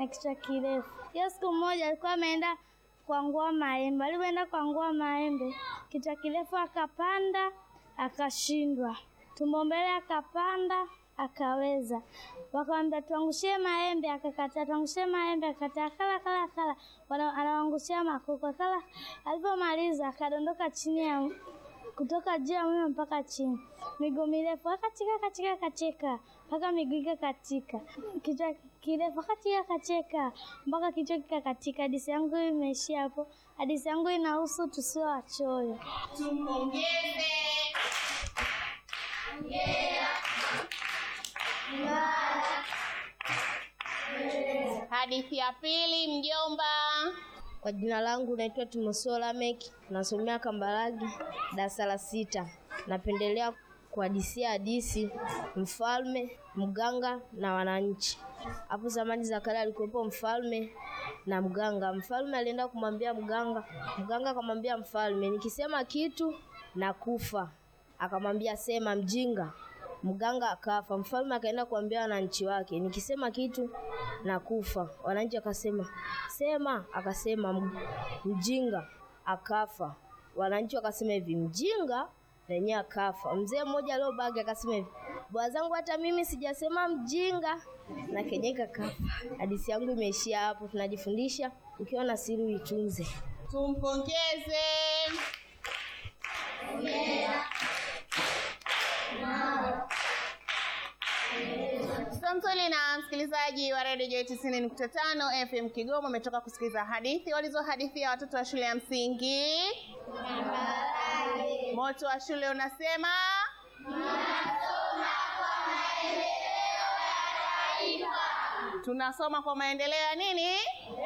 na kichwa kirefu. Hiyo siku moja alikuwa ameenda kuangua maembe. Alipoenda kuangua maembe, kichwa kirefu akapanda, akashindwa. Tumbo mbele akapanda, akaweza. Wakamwambia tuangushie maembe, akakataa. Tuangushie maembe, akakataa. Akala kala kala, Wana- anawangushia makoko. Akala, alipomaliza akadondoka chini ya kutoka juu ya mlima mpaka chini, miguu mirefu akacheka akacheka akacheka mpaka miguu ikakatika, kichwa kirefu akacheka akacheka mpaka kichwa kikakatika. Hadithi yangu imeishia hapo. Hadithi yangu inahusu tusiwe wachoyo. Tumpongeze. Hadithi ya pili, mjomba. Kwa jina langu naitwa Timotheo Lamek, nasomea Kambarage darasa la sita. Napendelea kuhadisia hadisi mfalme, mganga na wananchi. Hapo zamani za kale alikuwepo mfalme na mganga. Mfalme alienda kumwambia mganga, mganga akamwambia mfalme, nikisema kitu nakufa. Akamwambia sema, mjinga. Mganga akafa. Mfalme akaenda kuambia wananchi wake, nikisema kitu nakufa. Wananchi akasema sema, akasema "M- mjinga akafa. Wananchi wakasema hivi, mjinga na yenyewe akafa. Mzee mmoja aliobaki akasema hivi, bwana zangu, hata mimi sijasema mjinga, na kenyewe kakafa. Hadithi yangu imeishia hapo. Tunajifundisha ukiwa na siri uitunze. Tumpongeze. Samsoli na msikilizaji wa redio J tisini nukta tano FM Kigoma umetoka kusikiliza hadithi walizohadithia watoto wa shule ya msingi. Moto wa shule unasema tunasoma kwa maendeleo ya nini?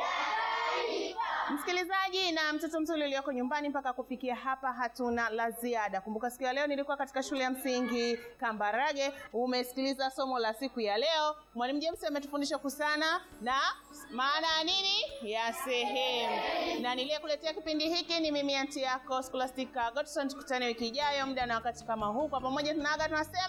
Msikilizaji na mtoto mzuri ulioko nyumbani, mpaka kufikia hapa hatuna la ziada. Kumbuka siku ya leo nilikuwa katika shule ya msingi Kambarage. Umesikiliza somo la siku ya leo. Mwalimu James ametufundisha kusana na maana ya nini ya sehemu, na niliyekuletea kipindi hiki ni mimi anti yako Scholastica Godson. Tukutane wiki ijayo muda na wakati kama huu, kwa pamoja tunaaga tunasema